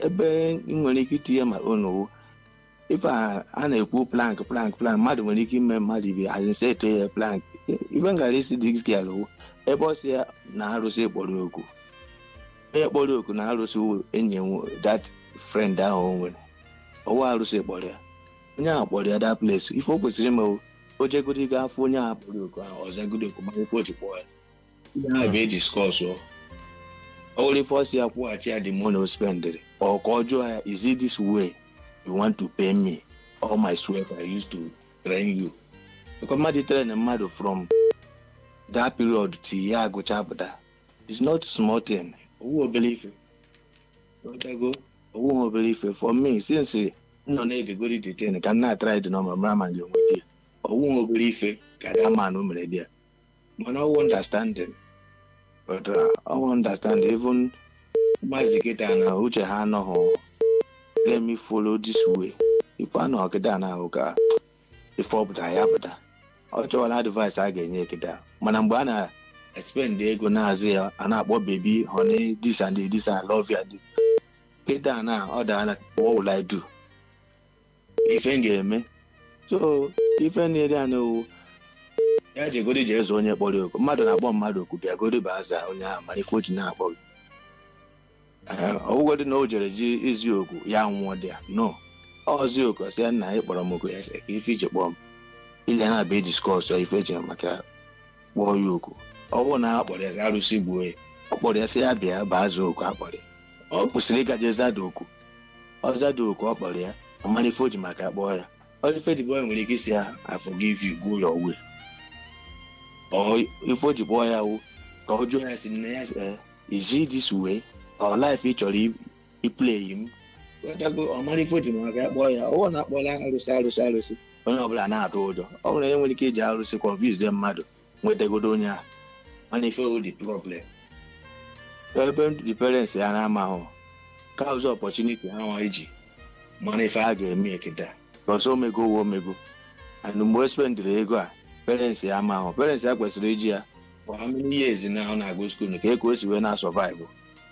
ebe ị nwere ike itinye ma onowu ife a a na-ekwu plank plank plank mmadụ nwere ike ime mmadụ ibe azịsa eto ya plank ife m gara isi digskel wụ ebe ọ si ya na-arụsị kpọrọ oku onye kpọrọ oku na-arụsị wụ enyi ya nwo- that friend ahụ o nwere ọwụ arụsị kpọrọ ya onye ahụ kpọrọ ya that place ife o kwesịrị ime wụ o jegodi ga afọ onye ahụ kpọrọ oku ahụ ọzagodi oku ma akwụkwọ ji kpọọ ya ihe ahụ bụ eji skọs ọ ọ wụrụ ife ọ si ya kwụghachi ya the money o spendịrị ọ ka ọ jụọ ya is it this way you want to pay me all my sweat I used to train you because mmadụ train mmadụ from that period till ya agụcha pụta it's not small thing owu obere ife Otago, owu obere ife for me since m nọ na-egegori detain ka m na-atrai dị nọmba mara ma ga-enwe di owu obere ife ka da man o mere di ya mana ọwụ understanding but uh, ọwụ understand even maazị kịta na uche ha anọghị let me follow this way ife a nọ kịta na ahụ ka ife ọ pụtara ya pụta ọ chọwara advice a ga-enye kịta mana mgbe a na-expend ego na-azụ ya a na-akpọ bebi honey this and this I love you and this. kịta na ọ daala what will I do ife m ga-eme so ife na-ere ya n'owu ya jegodi jee zụọ onye kpọrọ oku mmadụ na-akpọ mmadụ oku bịagodi bụ aza onye ahụ mara ife o ji na-akpọ gị Ee, ọwụgodị na o jere ji izi oku ya nwụọ dị ya no ọzi oku sị ya nna ị kpọrọ m oku ya sị ka ife iji kpọọ m ile na-abịa diskọs ya ife eji maka kpọọ ya oku ọ bụrụ na a kpọrọ ya arụsị gbuo ya ọ kpọrọ ya sị ya bịa baa zaa oku akpọrọ ya ọ kwụsịrị ịgaje zada oku ọ zada oku ọ kpọrọ ya ọ mara ife o ji maka kpọọ ya ọ ife dịbọ nwere ike isi ya I forgive you go your way ọ ife o ji kpọọ ya wụ ka ọ jụọ ya si nne ya eh, is it this way ọ life ị chọrọ i- iplay m Ghọtago, ọ mara ife o ji maka kpọọ ya ọ na-akpọla arụsị arụsị arụsị onye ọbụla na-atụ ụjọ ọ nwere onye nwere ike iji arụsị kọnfizie mmadụ nwetagodo onye ahụ mana ife o dị problem ebe ndị parents ya na-ama ahụ ka ụzọ opportunity ha nwa iji mana ife a ga-eme eketa because omego uwe omego and mgbe o spendịrị ego a parents ya ama ahụ parents ya kwesịrị iji ya for how many years na ọ na-agụ skuul ka eko o si wee na-survive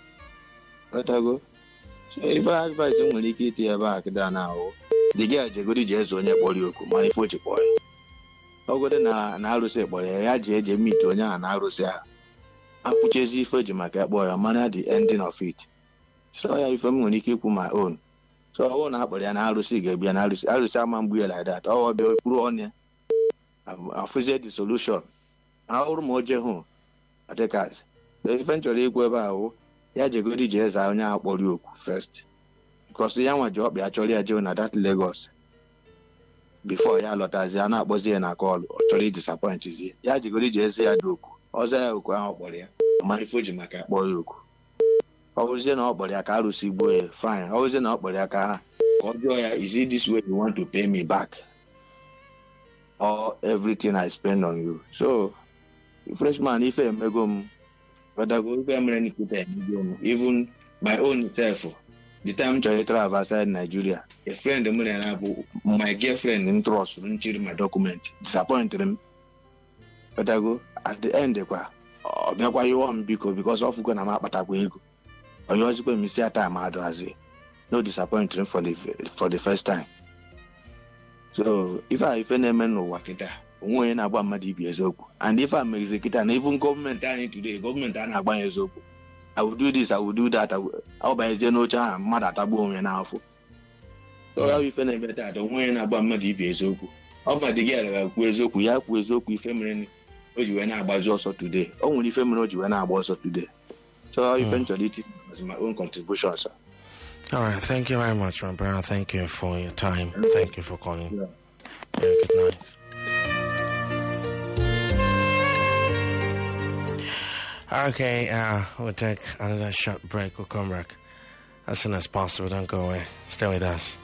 ghọtago so ife advice m nwere ike itinye ebe a kịda na ahụ dị gị jegodi ji eze onye kpọrọ ya oku mana ife o ji kpọọ ya ọgode na na arụsị kpọrọ ya ya ji eje mit onye ahụ na arụsị ahụ akwụchezi ife ji maka kpọọ ya mana the ending of it so ya ife m nwere ike ikwu my own so ọ bụrụ na akpọrọ ya na arụsị ga-ebịa na arụsị arụsị ama mgbu ya like that ọ bịa kwuru ọnụ ya afụzie the solution ahụrụ ma o je hụ adịkaz ife m chọrọ ikwu ebe ahụ ya jegodi ji eze onye ahụ kpọrọ ya oku first because ya nwa ji ọkpịa chọrọ ya jee na that Lagos before ya lọtazie a na-akpọzi ya na kọlụ ọ chọrọ idisapọintzie ya jigoro ji eze ya dị oku ọzọ ya oku ahụ ọ kpọrọ ya mara ife o ji maka kpọọ ya oku ọ bụrụzie na ọ kpọrọ ya ka arụsị gbuo ya fine ọ bụrụzie na ọ kpọrọ ya ka ka ọ jụọ ya is it this way you want to pay me back or everything I spend on you so freshman ife emego m badago ife mere n'ikwute emego m even my own self the time m chọrọ travel outside Nigeria a friend m na ya bụ my girlfriend m trust nchiri my document disappointed m badago at the end kwa ọ bịakwa yụọ m biko because ọ fụgo na m akpatakwa ego ọ yọzikwa m isi ata ma adụhazi no disappoint m for the for the first time so ife a ife na-eme n'ụwa kịta onwe onye na-agba mmadụ ibi eziokwu and ife a megizi kịta na even gọọmenti anyị today gọọmenti a na-agba ya eziokwu I will do this I will do that ọ banyezie n'oche ahụ mmadụ atagbuo onwe n'afọ so ya bụ ife na-eme taata onwe onye na-agba mmadụ ibi eziokwu ọ ma dị gị ara kwuo eziokwu ya kwuo eziokwu ife mere o ji wee na-agbazi ọsọ today o nwere ife mere o ji wee na-agba ọsọ today so ife m chọrọ iti as my own contribution sir. All right. Thank you very much, my brother. Thank you for your time. Thank you for calling. Yeah. Yeah, good night. Okay, uh, we'll take another short break. We'll come back as soon as possible. Don't go away. Stay with us.